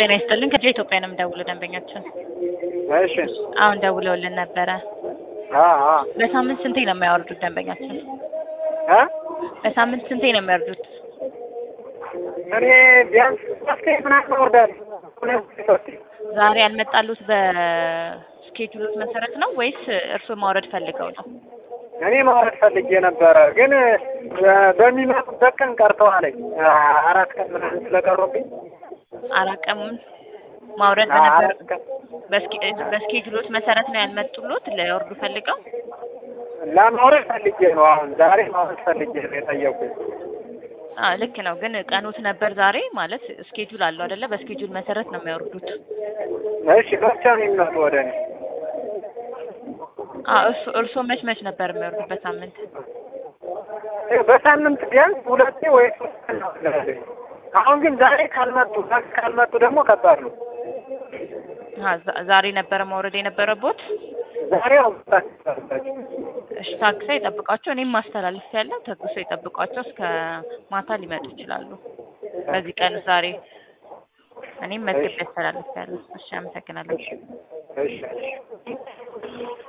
ጤና ይስጥልን ከጂኦ ኢትዮጵያ ነው የምደውለው ደንበኛችን እሺ አሁን ደውለውልን ነበረ አ አ በሳምንት ስንቴ ነው የሚያወርዱት ደንበኛችን እ በሳምንት ስንቴ ነው የሚያወርዱት እኔ ቢያንስ ሶስቴ ምናምን እወርዳለሁ። ሁለት ሶስቴ ዛሬ ያልመጣሉት በስኬጁሎት መሰረት ነው ወይስ እርስዎ ማውረድ ፈልገው ነው እኔ ማውረድ ፈልጌ ነበረ፣ ግን በሚመጡበት ቀን ቀርተዋለኝ አራት ቀን ምናምን ስለቀሩብኝ አራት ቀኑን ማውረድ አ- በነበር አራት ቀን በስኬ- በስኬጁሎት መሰረት ነው ያልመጡሎት ሊያወርዱ ፈልገው ለማውረድ ፈልጌ ነው። አሁን ዛሬ ማውረድ ፈልጌ ነው የጠየቁኝ። አ ልክ ነው ግን ቀኖት ነበር ዛሬ ማለት ስኬጁል አለው አይደለ በስኬጁል መሰረት ነው የሚያወርዱት እሺ መቼ ነው የሚመጡ ወደ እኔ? አ እርሶ እርሶ መች መች ነበር የሚያወርዱት በሳምንት በሳምንት ቢያንስ ሁለቴ ወይ ሶስት ቀን ነው ያለኝ። አሁን ግን ዛሬ ካልመጡ ዛሬ ካልመጡ ደግሞ ከባድ ነው። አ ዛ- ዛሬ ነበረ ማውረድ የነበረቦት ዛሬ አውጣት ይችላል። እሺ ታግሰው ይጠብቋቸው እኔም ማስተላለፍ ያለ ታግሰው ይጠብቋቸው እስከ ማታ ሊመጡ ይችላሉ በዚህ ቀን ዛሬ እኔም መዝገብ ያስተላልፍ ያለ እሺ አመሰግናለሁ እሺ እሺ እሺ